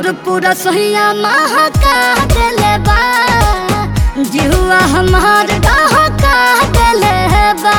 घर पूरा सोहिया महका देले बा जिहुआ हमार डहका देले बा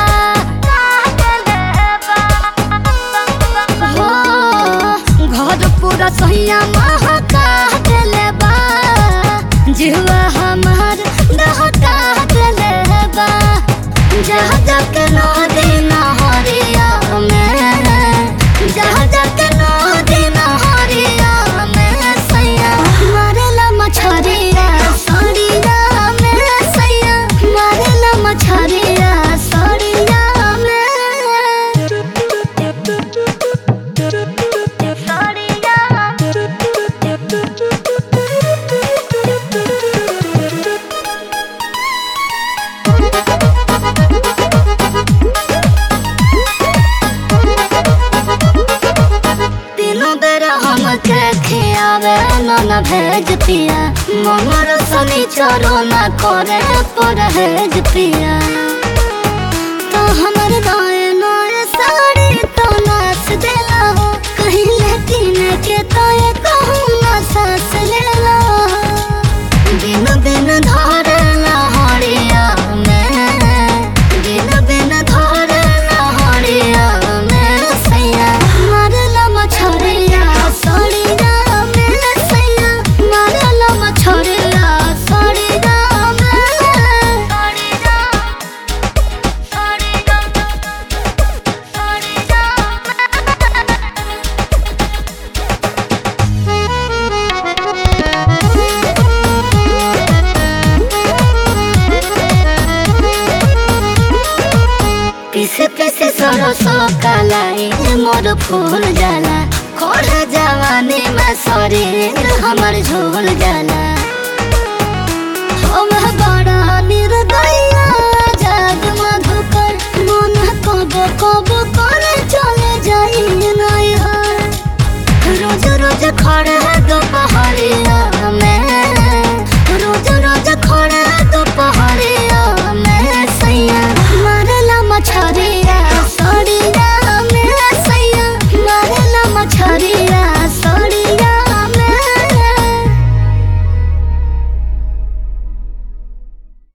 हो घर पूरा सोहिया महका देले बा जिहुआ हमार डहका देले बा जहाँ जाके नदी नहरिया में जहाँ जाके नदी नहरिया में सैया मारेला मछरिया सड़िया में सैया मारेला मछरिया सड़िया में तीनों बेरा हमके खियावे नन भेज पिया मनर सनी चरो न करे परहेज पिया तो हमर नए नए साड़ी तो नाच देला हो कहीं लेकिन के तो ये कहूँ ना सास लेला दिन दिन धरला हरिया में दिन दिन धरला हरिया में सैया मारला मछरिया सड़िया में सैया मारला मछरिया सड़िया में सड़िया सड़िया पीसे पीसे सरसो कलाई मोर फूल जाला खोड़ जवानी में शरीर हमर झोल जाला हम बड़ा निर्दया जग मधुकर मन कब कब कर चले जाई नहीं रोज रोज खड़े